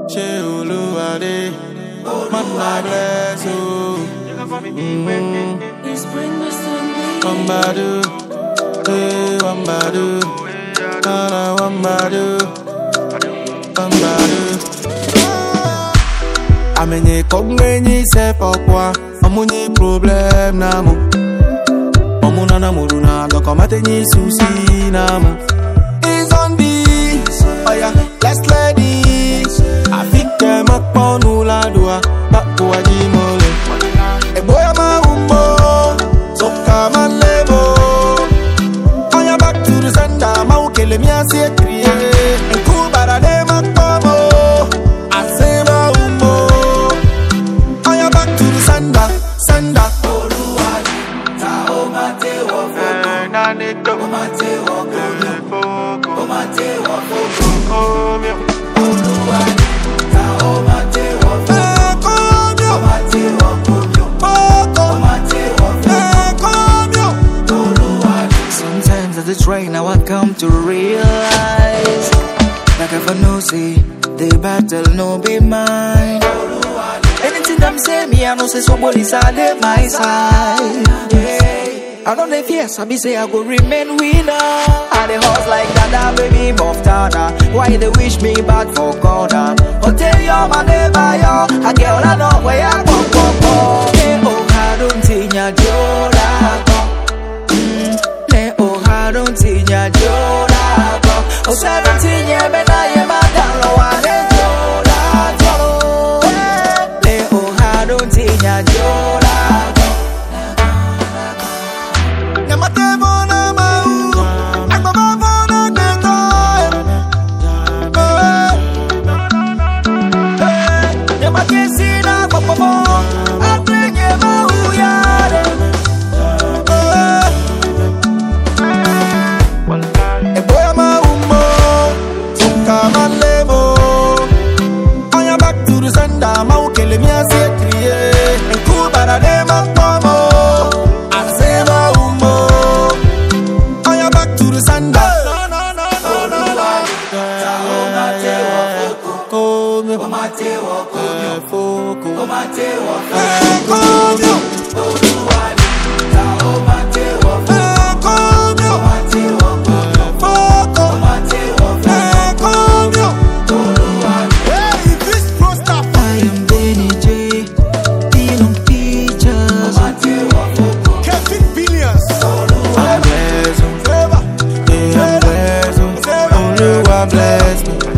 ṣé olúwadé mọ́nà bless o. Wambadu, eh, wambadu, nana wambadu, wambadu. Amenye kongwenyi se pokwa, amunyi problem namu. Omuna na muruna, lokomate nyi susi namu. Is on this, oh yeah, let's let it. Afike makponu la dua, bakwa jimole. Eboya maumbo, soka malebo. Aya back to the sender, maukele miasi ekriye. Nkubara de makpomo, asema umbo. Aya back to the sender, sender. Eh, komyo, oko. Eh, komyo. Sometimes at the train, now I come to realize Like if I know, say, the battle no be mine Anything them say, me, I know say somebody's on my side yeah. I know they fear, so me say I go remain winner I the horse like that, baby, Moftana Why they wish me bad for corner Hotel yo, my neighbor, yo A girl I know where I go, go, go Yeah, oh, I don't think you're Jola, ne oharo ntinya jola go osaro ntinya bena ye madalo wane jola go ne oharo ntinya jola go Nyamatebo na mau, agbababo na dego. Eh, nyamakesi na popopo atrenye mahuyare eh. Eboya maumbo, soka malebo. Aya back to the sender, maukele miasi ekriye. Nkubara de makpomo, asema umbo. Aya back to the sender. Komyo, eh, foko. Eh, komyo. Eh, komyo. Foko. Eh, komyo. Hey, this pro stuff. I am Benny J Dealing features Kevin Billions. I'm blessed, Favor. yeah, I'm blessed. Favor. Oluwa bless me.